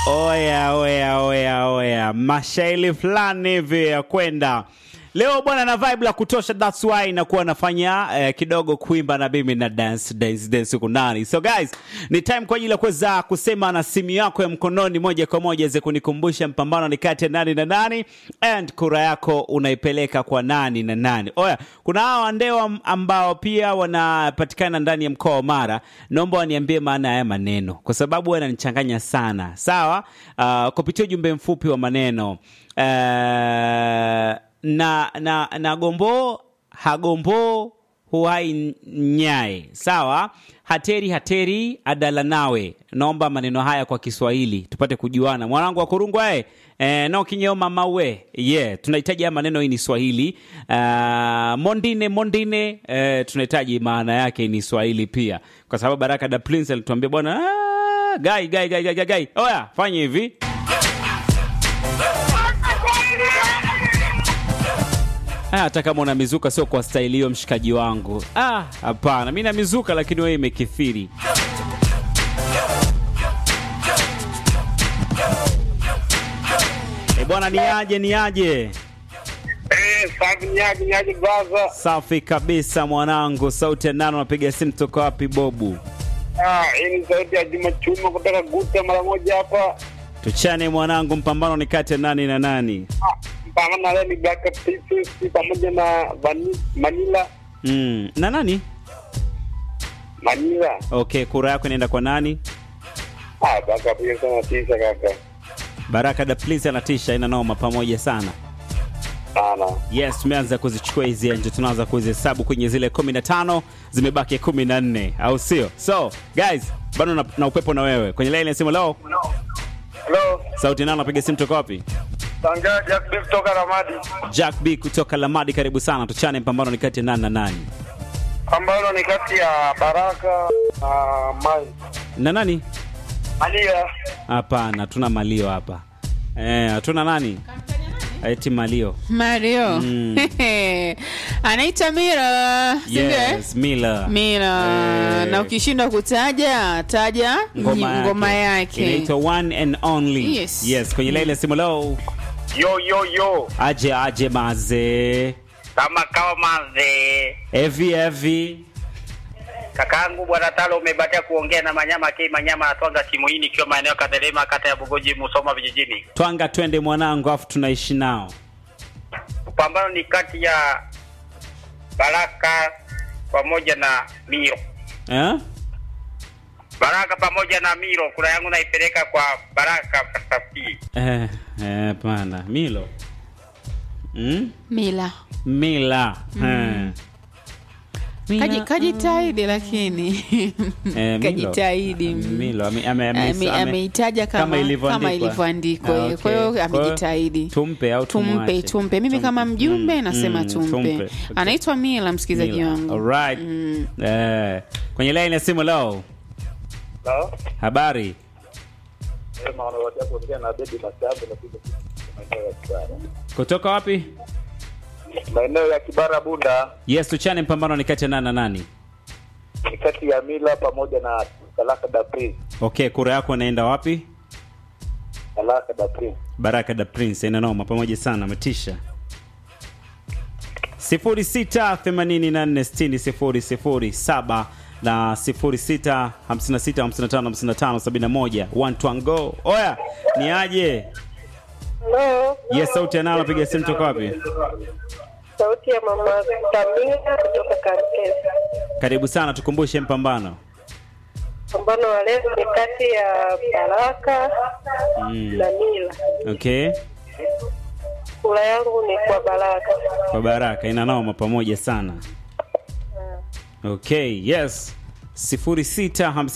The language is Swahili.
Oya, oya, oya, oya, mashairi fulani hivi ya kwenda leo bwana na vibe la kutosha, that's why nakuwa nafanya eh, kidogo kuimba na mimi na dance dance dance huku ndani. So guys, ni time kwa ajili ya kuweza kusema na simu yako ya mkononi moja kwa moja iweze kunikumbusha mpambano ni kati ya nani na nani, and kura yako unaipeleka kwa nani na nani. Oya, kuna hawa wandewa ambao pia wanapatikana ndani ya mkoa wa Mara, naomba waniambie maana ya haya maneno kwa sababu wananichanganya sana. Sawa, uh, kupitia ujumbe mfupi wa maneno uh, na na na gombo hagombo huhai nyaye sawa hateri hateri adala nawe naomba maneno haya kwa kiswahili tupate kujuana mwanangu wa kurungwa e, e, no kinyoma mawe yeah tunahitaji haya maneno hii ni swahili uh, mondine mondine uh, tunahitaji maana yake ni swahili pia kwa sababu baraka da prince alituambia bwana "Ah, gai gai gai gai gai gai oya fanye hivi Ah, hata kama una mizuka sio kwa staili hiyo mshikaji wangu. Ah, hapana, mi na mizuka lakini wewe imekithiri. E bwana, ni aje ni aje? Eh, safi nyaji nyaji braza. Safi kabisa mwanangu, sauti ya nano, napiga simu toka wapi Bobu? Ah, hii ni sauti ya Juma Chuma kutoka Guta mara moja hapa. Tuchane mwanangu, mpambano ni kati ya nani na nani? Ah, mpambano na leo ni Black Princess pamoja na Vani- Manila. Mm, na nani? Manila. Okay, kura yako inaenda kwa nani? Ah, Black Princess anatisha kaka. Baraka da please anatisha, ina noma pamoja sana. Sana. Yes, tumeanza kuzichukua hizi nje, tunaanza kuzihesabu kwenye zile 15 zimebaki 14, au sio? So guys, bado na, na upepo na wewe kwenye line ya simu. Leo Hello. sauti nano, napiga simu toka wapi? Sanga Jack Beef kutoka Ramadi. Jack B kutoka Lamadi, karibu sana. Tuchane, mpambano ni kati ya nani na nani Ambalo ni kati ya Baraka na Mai. na nani? Manila. Hapana, tuna malio hapa eh, hatuna nani eti malio. Mario Mm. anaitwa Mira, si ndio, eh? Yes, Mila Mira Eh. na ukishindwa kutaja taja ngoma yake, ngoma yake. inaitwa one and only. Yes. yes, kwenye line ya simu. Leo Yo yo yo. aje aje mazee Kama kawa manze. Evi evi. Kakaangu bwana Talo, umebatia kuongea na Manyama K Manyama atwanga timu hii nikiwa maeneo ya Kadelema, kata ya Bugoji, Musoma vijijini. Twanga twende mwanangu, afu tunaishi nao. Pambano ni kati ya Baraka pamoja na Miro. Eh? Baraka pamoja na Miro, kura yangu naipeleka kwa Baraka Safi. Eh, eh, pana. Milo. Mm? Mila Mila. Eh. Mila. Kaji- kajitahidi lakini Eh, Milo. kajitahidi Milo ame- ame- ame- Ame- ame- ameitaja kama kama ilivyoandikwa. kama ilivyoandikwa Ah, eh. kwa hiyo okay. Kwa hiyo amejitahidi tumpe au tumpe tumwache? tumpe mimi Tumpe. kama mjumbe Mm, nasema mm, tumpe, tumpe. Okay. anaitwa Mila msikilizaji Mila. wangu Alright. Mm. Eh, kwenye line ya simu leo. Hello? Habari. Eh, maana watu kuongea na Baby Masabu na kuja maeneo ya Kibara. Kutoka wapi? Maeneo ya Kibara Bunda Yes, tuchane mpambano ni kati ya nani na nani? ni kati ya Mila pamoja na Talaka da Prince. Okay, kura yako inaenda wapi? Talaka da Prince. Baraka da Prince ina noma pamoja sana ametisha. 0684600007 na 0656555571 one to go. Oya, ni aje? Hello, Yes, sauti analo napiga simu toka wapi? sauti ya mama Samia kutoka Kankesa. Karibu sana tukumbushe mpambano. Pambano wa leo ni kati ya Baraka Mm. na Mila. Okay. Kura yangu ni kwa Baraka. Kwa Baraka ina noma pamoja sana. Okay, yes. 0656